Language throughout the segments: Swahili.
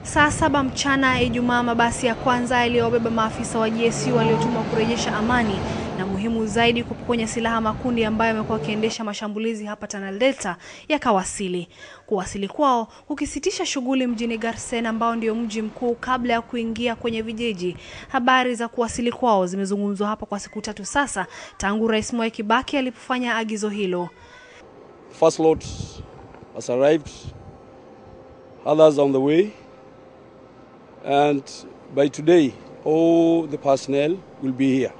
Saa saba mchana Ijumaa, mabasi ya kwanza yaliyobeba maafisa wa GSU waliotumwa kurejesha amani na muhimu zaidi kupokonya silaha makundi ambayo yamekuwa yakiendesha mashambulizi hapa Tana Delta yakawasili. Kuwasili kwao kukisitisha shughuli mjini Garsen ambao ndio mji mkuu kabla ya kuingia kwenye vijiji. Habari za kuwasili kwao zimezungumzwa hapa kwa siku tatu sasa tangu Rais Mwai Kibaki alipofanya agizo hilo. First lot has arrived, others on the way, and by today, all the personnel will be here.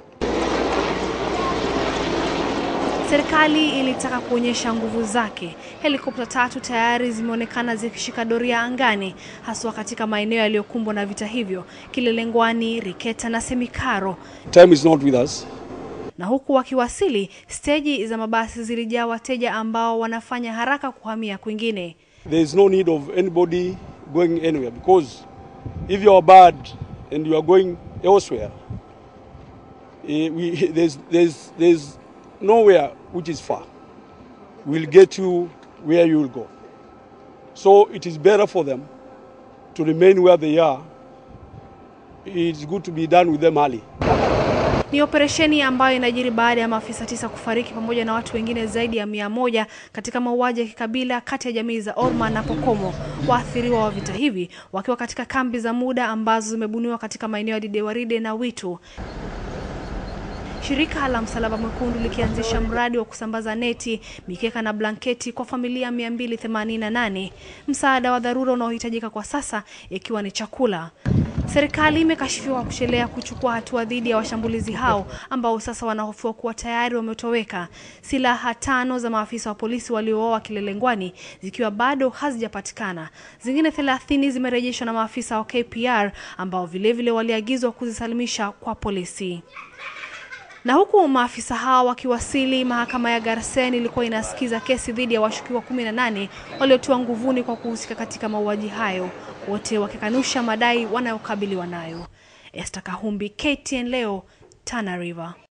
Serikali ilitaka kuonyesha nguvu zake. Helikopta tatu tayari zimeonekana zikishika doria angani, haswa katika maeneo yaliyokumbwa na vita hivyo, Kilelengwani, Riketa na Semikaro. Time is not with us. Na huku wakiwasili, steji za mabasi zilijaa wateja ambao wanafanya haraka kuhamia kwingine. There is no need of anybody going anywhere because if you are bad and you are going elsewhere, eh, we, there's, there's, there's nowhere which is far. We'll get you where you will go. So it is better for them to remain where they are. It's good to be done with them early. Ni operesheni ambayo inajiri baada ya maafisa tisa kufariki pamoja na watu wengine zaidi ya mia moja katika mauaji ya kikabila kati ya jamii za Orma na Pokomo, waathiriwa wa vita hivi wakiwa katika kambi za muda ambazo zimebuniwa katika maeneo ya Didewaride na Witu. Shirika la Msalaba Mwekundu likianzisha mradi wa kusambaza neti, mikeka na blanketi kwa familia 288, msaada wa dharura unaohitajika kwa sasa ikiwa ni chakula. Serikali imekashifiwa kuchelea kuchukua hatua dhidi ya washambulizi hao ambao sasa wanahofiwa kuwa tayari wametoweka. Silaha tano za maafisa wa polisi waliouawa Kilelengwani zikiwa bado hazijapatikana. Zingine 30 zimerejeshwa na maafisa wa KPR ambao vilevile waliagizwa kuzisalimisha kwa polisi. Na huku maafisa hao wakiwasili, mahakama ya Garsen ilikuwa inasikiza kesi dhidi ya washukiwa 18 waliotiwa nguvuni kwa kuhusika katika mauaji hayo, wote wakikanusha madai wanayokabiliwa nayo. Esther Kahumbi, KTN leo, Tana River.